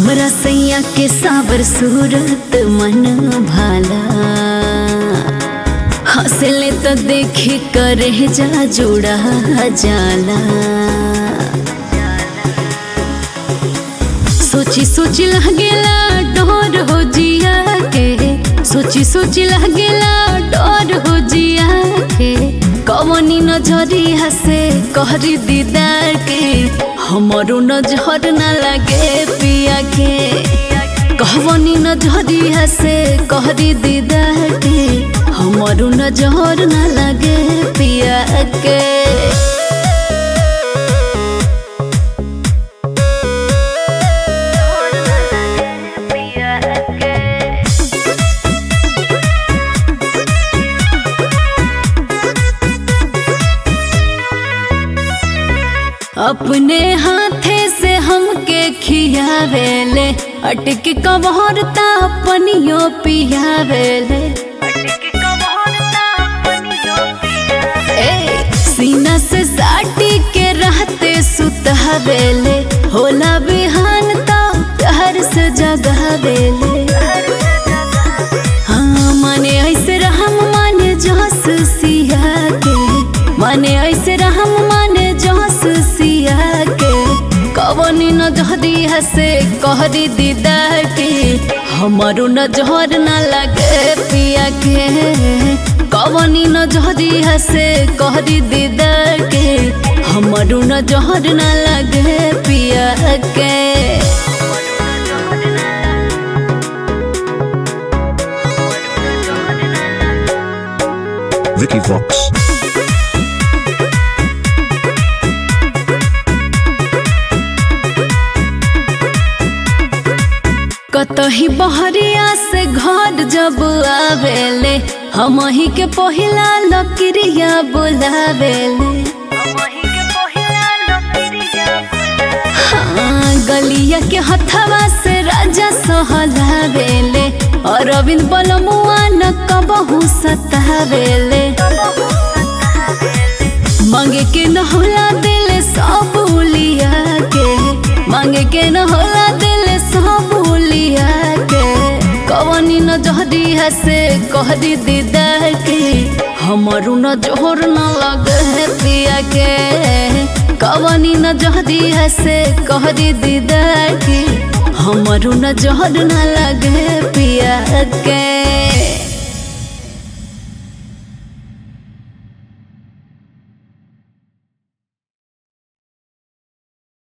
हमरा सैया के सावर सूरत मन भाला हंसले तो देखी करे जा जुड़ा जाला सोची सोची लगेला डोर हो जिया के सोची सोची लगेला डोर हो जिया के कवनी नजरिया से कहरी दीदार के हमारो नजर न लगे पिया के कहवनी नजरिया से कहरी दीदार के हमारो नजर न लगे पिया के अपने हाथे से हमके खियावेले अटक कबहरता पनियो पियावेले ए सीना से साटी के रहते सुतहवेले होला बिहान तो घर से जगावेले हाँ माने ऐसे रहम माने जस सिया के माने ऐसे रहम माने जस सिया के कवनी न जहदी हसे कहरी दीदा के हमारो न जहर न लगे पिया के कवनी न जहदी हसे कहरी दीदा के हमारो न जहर न लगे पिया के Vicky Vox. कतही बहरिया से घर जब आवेले हम ही के पहिला लकड़िया बुलावेले हाँ, गलिया के हथवा से राजा सहलावेले और अरविंद बलमुआ न कबहू सतावेले मांगे के न होला दिल सब उलिया के मांगे के न होला दिल सब उलिया के कवनी न जहदी हसे कहदी दीदा के हमारू न जोहर न लगे पिया के कवनी न जहदी हसे कहदी दीदा के हमारू न जोहर न लगे पिया के